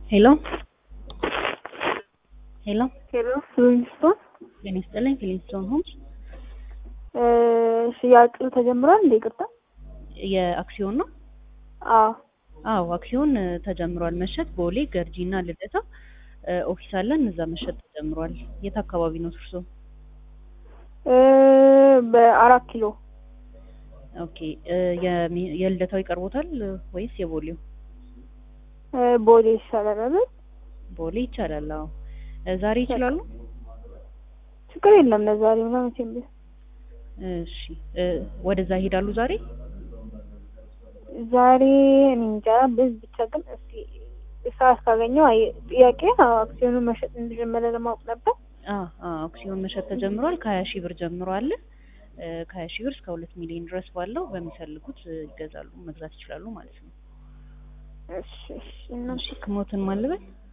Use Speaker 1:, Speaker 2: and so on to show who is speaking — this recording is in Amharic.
Speaker 1: ሄሎ ሄሎ
Speaker 2: ሄሎ ፍሊንስቶን
Speaker 1: ጤና ይስጥልኝ። ፍሊንስቶን ሆምስ
Speaker 2: ሽያጭ ተጀምሯል እንዴ? ይቅርታ።
Speaker 1: የአክሲዮን ነው?
Speaker 2: አዎ
Speaker 1: አዎ አክሲዮን እ, ተጀምሯል መሸጥ ቦሌ ገርጂ እና ልደታ እ, ኦፊስ አለን እዛ መሸጥ ተጀምሯል። የት አካባቢ ነው እርሶ?
Speaker 2: እ፣ በአራት ኪሎ
Speaker 1: ኦኬ እ፣ የሚ- የልደታው ይቀርቦታል እ, ወይስ የቦሌው?
Speaker 2: እ፣ ቦሌ ይሻላል አይደል?
Speaker 1: ቦሌ ይቻላል። አዎ እ፣ ዛሬ ይችላሉ?
Speaker 2: ችግር የለም ለዛሬ ምናምን መቼም ቢሆን
Speaker 1: እሺ እ፣ ወደዛ ይሄዳሉ ዛሬ?
Speaker 2: ዛሬ እኔ እንጃ ብዝ ብቻ ግን እስኪ ሰዓት ካገኘው አይ ጥያቄ አዎ፣ አክሲዮኑን መሸጥ እንደጀመረ ለማወቅ ነበር።
Speaker 1: አ አ አክሲዮን መሸጥ ተጀምሯል። ከሀያ ሺህ ብር ጀምሮ አለ እ፣ ከሀያ ሺህ ብር እስከ ሁለት ሚሊዮን ድረስ ባለው በሚፈልጉት እ፣ ይገዛሉ መግዛት ይችላሉ ማለት ነው።
Speaker 2: እሺ እሺ እና
Speaker 1: እሺ ስሞትን ማልበል